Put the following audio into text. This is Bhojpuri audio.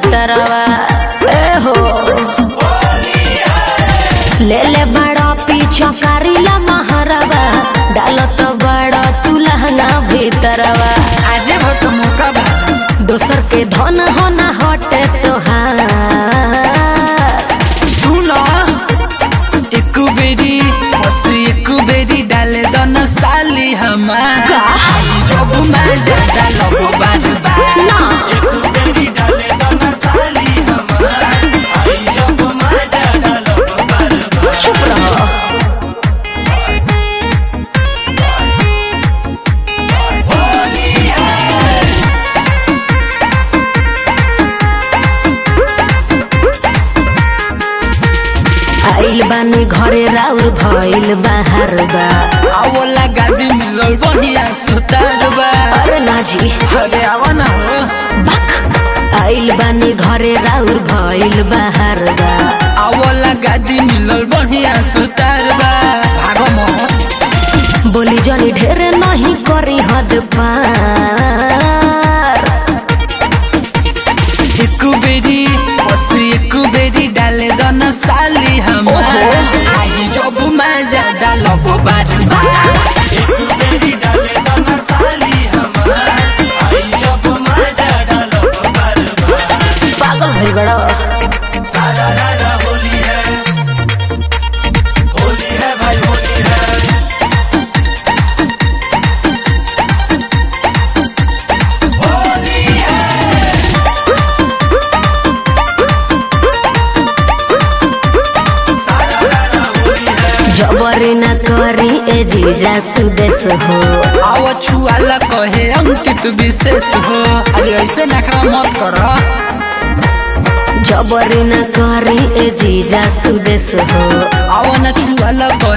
भीतरवा ए हो ले ले बड़ा पीछा करीला महरवा डालत बड़ा तू लहंगा भीतरवा आजे भट मौका बा दोसर के धन हो ना हटे तोहार सुनो एक बेरी बस एक बेरी डाले दन साली हमार आई जब मैं ज्यादा लगो बार बार ना। एक बेरी डाले दन साली हमार आई जब मैं ज्यादा लगो बार बार चुप रहो आइल बानी घरे राउर भइल बाहर बा आवला गादी मिलल बढ़िया सुतार बा अरे ना जी अरे आवा ना हो बक आइल बानी घरे राउर भइल बाहर बा आवला गादी मिलल बढ़िया सुतार बा भागो मोह बोली जनी ढेर नहीं करी हद पार एक बेरी बस एक बेरी डाले दन साली हमार ओहो। आई जब मैं ज्यादा लगो बार बार एक बेरी डाले दन साली हमार आई जब मैं ज्यादा लगो बार बार पागल भइल बड़ा सारा रारा होली है होली है भाई होली है सारा रारा होली है जबरी न करी ए जीजा सुदेश हो आव छुआला कहे अंकित विशेष हो अरे ऐसे नखरा मत करो जबरी न करी ए जीजा सुदेश हो आव न छुआला